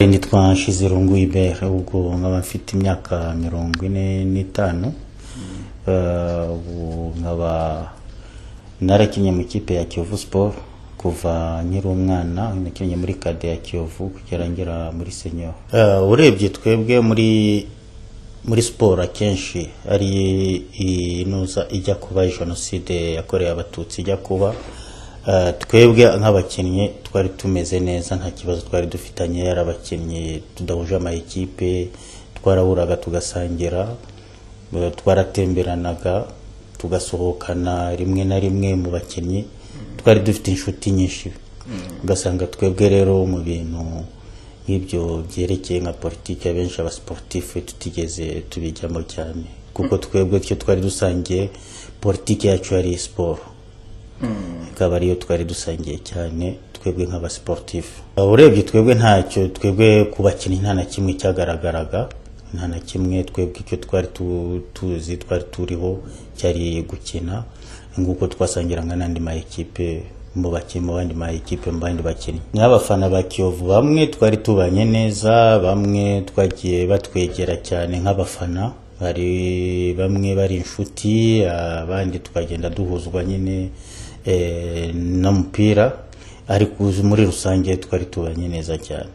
nitwa Nshizirungu Ibere ubwo nkaba mfite imyaka mirongo ine n'itanu Eh, ubu nkaba narakinnye mu ikipe ya Kiyovu Sport kuva nkiri umwana nakinnye muri kade ya Kiyovu kugera ngera muri senior Eh, urebye twebwe muri muri siporo akenshi ari inuza ijya kuba jenoside yakorewe abatutsi ijya kuba Eh, twebwe nk'abakinnyi twari tumeze neza nta kibazo twari dufitanye yari abakinnyi tudahuje amakipe twarahuraga tugasangira eh, twaratemberanaga tugasohokana rimwe na rimwe mu bakinnyi twari dufite inshuti nyinshi ugasanga twebwe rero mu bintu nk'ibyo byerekeye nka politiki abenshi abasiporutifu tutigeze tubijyamo cyane kuko twebwe icyo twari dusangiye politiki yacu yari siporo ikaba ariyo twari dusangiye cyane twebwe nk'abasiporutifu urebye twebwe ntacyo twebwe ku bakinnyi nta na kimwe cyagaragaraga nta na kimwe twebwe icyo twari tu- tuzi twari turiho cyari gukina nk'uko twasangiraga n'andi ma ekipe mu bakinnyi mu bandi ma ekipe mu bandi bakinnyi nk'abafana ba kiyovu bamwe twari tubanye neza bamwe twagiye batwegera cyane nk'abafana hari bamwe bari inshuti abandi tukagenda duhuzwa nyine eh, n'umupira ariko muri rusange twari tubanye neza cyane